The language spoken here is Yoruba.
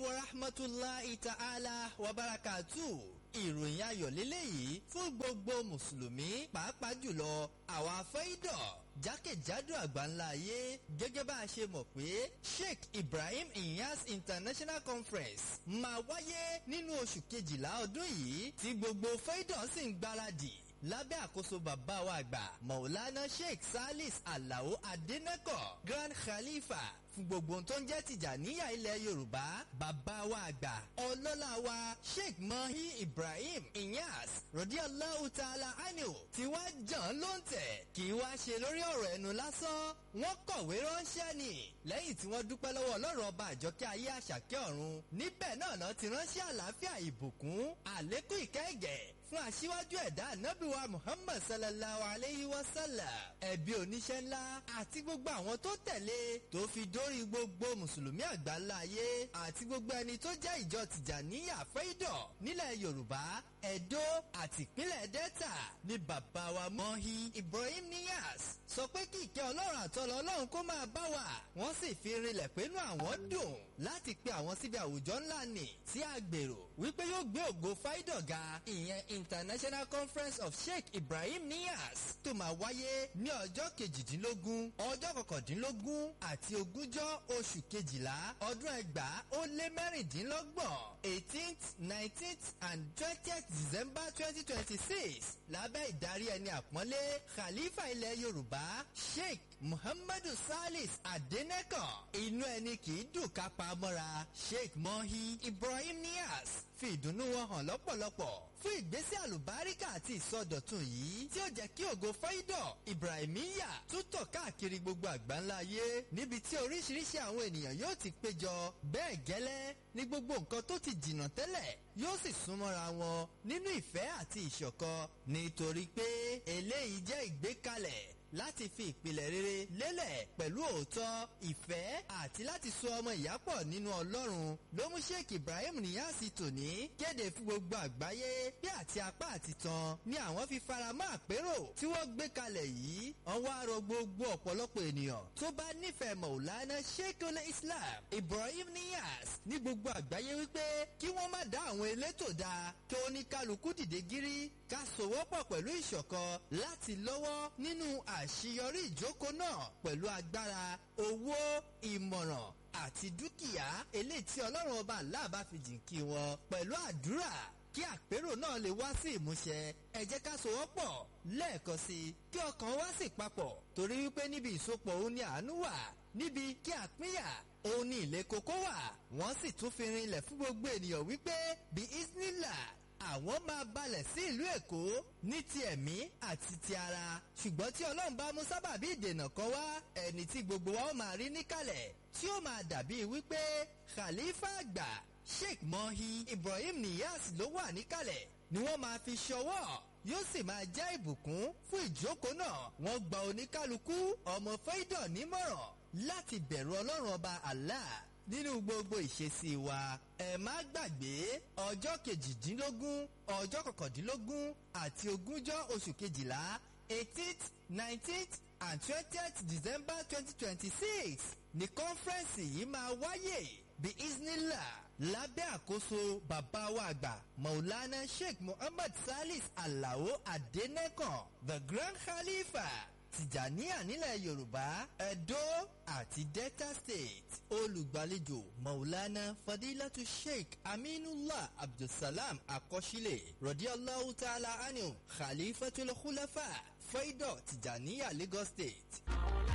wa rahmatulahi ta'ala wa barakatu ìròyìn ayọ̀ lélẹ́yìí fún gbogbo mùsùlùmí pàápàá jùlọ àwa fẹ́ìdọ̀ jákèjádò àgbáńlá ayé gẹ́gẹ́ bá a ṣe mọ̀ pé Sheikh Ibrahim Inyas International Conference máa wáyé nínú oṣù kejìlá ọdún yìí tí gbogbo fẹ́ìdọ̀ sì ń gbáradì lábẹ́ àkóso bàbá wa àgbà Maulana Sheikh Salis Alao Adeneko Grand Khalifa fún gbogbo tó ń jẹ́ Tìjàníyà ilẹ̀ Yorùbá bàbá wa àgbà ọlọ́lá wa Sheikh Mahi Ibrahim Inyas Radiyallahu Ta'ala Anhu tí wá jàn ló ń tẹ̀ kì í wá ṣe lórí ọ̀rọ̀ ẹnu lásán wọ́n kọ̀wé ránṣẹ́ ni lẹ́yìn tí wọ́n dúpẹ́ lọ́wọ́ ọlọ́run ọba àjọkẹ́ ayé àṣàkẹ́ ọ̀run níbẹ̀ náà náà ti ránṣẹ́ àlàáfíà ìbùkún àlékún ìkẹ́gẹ̀ fún aṣíwájú ẹ̀dá ànábìwá Muhammad sallallahu alayhi wa sallam ẹ̀bí oníṣẹ́ ńlá àti gbogbo àwọn tó tẹ̀lé tó fi dórí gbogbo mùsùlùmí àgbáńlá ayé àti gbogbo ẹni tó jẹ́ ìjọ Tìjàníyà fẹ́ìdọ̀ nílẹ̀ Yorùbá Ẹdó àti ìpínlẹ̀ Delta ní bàbá wa Mọ́hí Ibrahim Niyas sọ pé kí ìkẹ́ ọlọ́run àtọ́lọ́ ọlọ́run kó máa bá wa wọ́n sì fi rinlẹ̀ pẹ́nu àwọn dùn láti pe àwọn síbi àwùjọ ńlá nì tí a gbèrò wípé yóò gbé ògo fáìdọ̀ ga ìyẹn International Conference of Sheikh Ibrahim Niyas tó máa wáyé ní ọjọ́ kejìdínlógún ọjọ́ kọkàndínlógún àti ogúnjọ́ oṣù kejìlá ọdún ẹgbàá ó lé mẹ́rìndínlọ́gbọ̀n eighteenth nineteenth and twentieth December twenty twenty six lábẹ́ ìdarí ẹni àpọ́nlé Khalifa ilẹ̀ Yorùbá Sheikh Muhammadu Salis Adeneko inú ẹni kì í dùn ká pa mọ́ra Sheikh Mohi Ibrahim Niyas fi ìdùnnú wọn hàn lọ́pọ̀lọpọ̀ fún ìgbésẹ̀ àlùbáríkà àti ìsọdọ̀tun yìí tí ó jẹ́ kí ògo fáídọ̀ Ibrahimiya tútọ̀ káàkiri gbogbo àgbáńlá ayé níbi tí oríṣiríṣi àwọn ènìyàn yóò ti péjọ bẹ́ẹ̀ gẹ́lẹ́ ní gbogbo nǹkan tó ti jìnnà tẹ́lẹ̀ yóò sì súnmọ́ra wọn nínú ìfẹ́ àti ìṣọ̀kan nítorí pé eléyìí jẹ́ ìgbékalẹ̀ láti fi ìpìlẹ̀ rere lélẹ̀ pẹ̀lú òótọ́ ìfẹ́ àti láti so ọmọ ìyá pọ̀ nínú Ọlọ́run ló mú Sheikh Ibrahim Niyasi tòní kéde fún gbogbo àgbáyé bí àti apá àti tan ni àwọn fi faramọ́ àpérò tí wọ́n gbé kalẹ̀ yìí wọ́n wá rọ gbogbo ọ̀pọ̀lọpọ̀ ènìyàn tó bá nífẹ̀ẹ́ Maulana Sheikhul Islam Ibrahim Niyas ní gbogbo àgbáyé wípé kí wọ́n má dá àwọn elétò dá kí oníkálukú dìde gírí ká sowọ́pọ̀ pẹ̀lú ìṣọ̀kan láti lọ́wọ́ nínú àṣeyọrí ìjókòó náà pẹ̀lú agbára owó ìmọ̀ràn àti dúkìá eléyìí tí ọlọ́run ọba aláàbá fi jìnkí wọn pẹ̀lú àdúrà kí àpérò náà lè wá sí ìmúṣẹ ẹ jẹ́ ká sowọ́pọ̀ lẹ́ẹ̀kan sí i kí ọkàn wá sì papọ̀ torí wípé níbi ìsopọ̀ òun ni àánú wà níbi kí àpínyà òun ni ilé kókó wà wọ́n sì tún fi rinlẹ̀ fún gbogbo ènìyàn wípé bí isnila àwọn máa balẹ̀ sí ìlú Èkó ní ti ẹ̀mí àti ti ara ṣùgbọ́n tí Ọlọ́run bá mú sábàbí ìdènà kan wá ẹni tí gbogbo wa ó máa rí níkàlẹ̀ tí ó máa dàbí wípé Khalifa àgbà Sheikh Mohi Ibrahim Niyas ló wà níkàlẹ̀ ni wọ́n máa fi ṣọwọ́ yóò sì máa jẹ́ ìbùkún fún ìjókòó náà wọ́n gba oníkálukú ọmọ fẹ́dọ̀ nímọ̀ràn láti bẹ̀rù Ọlọ́run ọba Allah nínú gbogbo ìṣesí wa ẹ má gbàgbé ọjọ́ kejìdínlógún ọjọ́ kọkàndínlógún àti ogúnjọ́ oṣù kejìlá eighteenth nineteenth and twentieth December twenty twenty six ní kọ́nfẹ́rẹ́nsì yìí máa wáyé bí isnila lábẹ́ àkóso bàbá wa àgbà Maulana Sheikh Muhammad Salis Alao Adenekan the Grand Khalifa Tìjàníyà nílẹ̀ Yorùbá Ẹdó àti Delta State olùgbàlejò Maulana Fadilatu Sheikh Aminullah Abdulsalam Akọ́sílẹ̀ Radiyallahu Ta'ala Anhu Khalifatul Khulafa Faidọ̀ Tìjàníyà Lagos State.